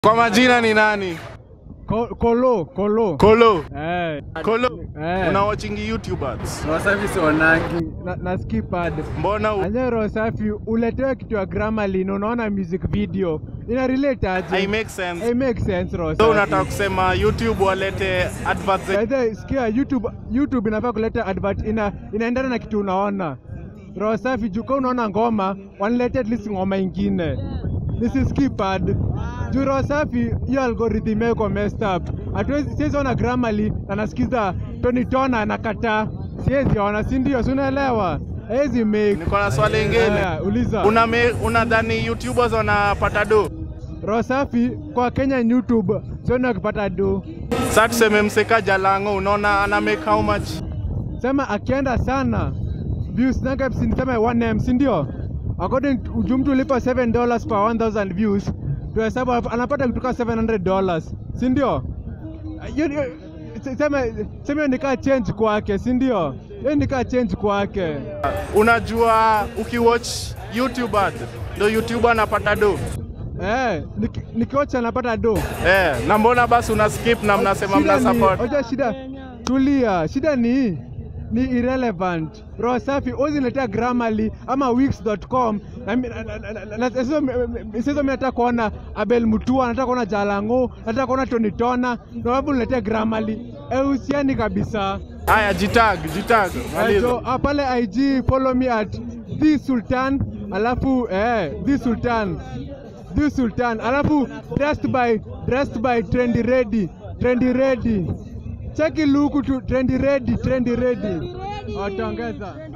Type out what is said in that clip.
Kwa majina ni nani? Ko- Kolo, Kolo. Kolo. Eh, Kolo. Eh. Una watching YouTube ads. Wasafi si wanangi. na, na skip ad. Mbona u... Anyero safi uletewe kitu ya Grammarly na unaona music video. Ina relate aje? I make sense. It makes sense Rosa. So unataka kusema YouTube walete adverts ze- Aidha, sikia YouTube YouTube inafaa kuleta advert ina inaendana na kitu unaona. Roho safi juu kama unaona ngoma, wanilete at least ngoma ingine. This is skip ad. Juu roho safi hiyo algorithm yako messed up. Hatuwezi siwezi ona Grammarly na nasikiza Tony Tona anakataa. Siwezi ona, si ndio? Si unaelewa? Hawezi make. Niko na swali lingine. Haya, uliza. Una me, unadhani YouTubers wanapata do? Roho safi kwa Kenya YouTube sioni wakipata do. Sasa tuseme mseka Jalango unaona ana make how much? sema akienda sana views nanga niseme 1m si ndio according to juu mtu ulipa 7 dollars per 1000 views tuhesabu anapata kutoka 700 dollars si ndio Hiyo- hiyo- sema sema hiyo nikaa change kwake si ndio hiyo nikaa change kwake Unajua ukiwatch YouTube ad ndo YouTube anapata do. eh niki- nikiwacha anapata do Eh, na mbona basi una skip na mnasema mna Shida ni- support? Hoja shida tulia, shida ni ni irrelevant. Roho safi uziletea Grammarly ama wix.com na mi- na- na- na- na- na- sasa mi- mi- sasa mimi nataka kuona Abel Mutua, nataka kuona Jalango, nataka kuona Tony Tona, na wapi uniletea Grammarly? Eusiani kabisa. Haya, jitag, jitag. Eh, Maliza. so, ah, pale IG follow me at the Sultan, alafu eh the Sultan. The Sultan, alafu dressed by dressed by Trendy Ready, Trendy Ready. Cheki luku tu Trendy Ready, Trendy Ready. Wataongeza.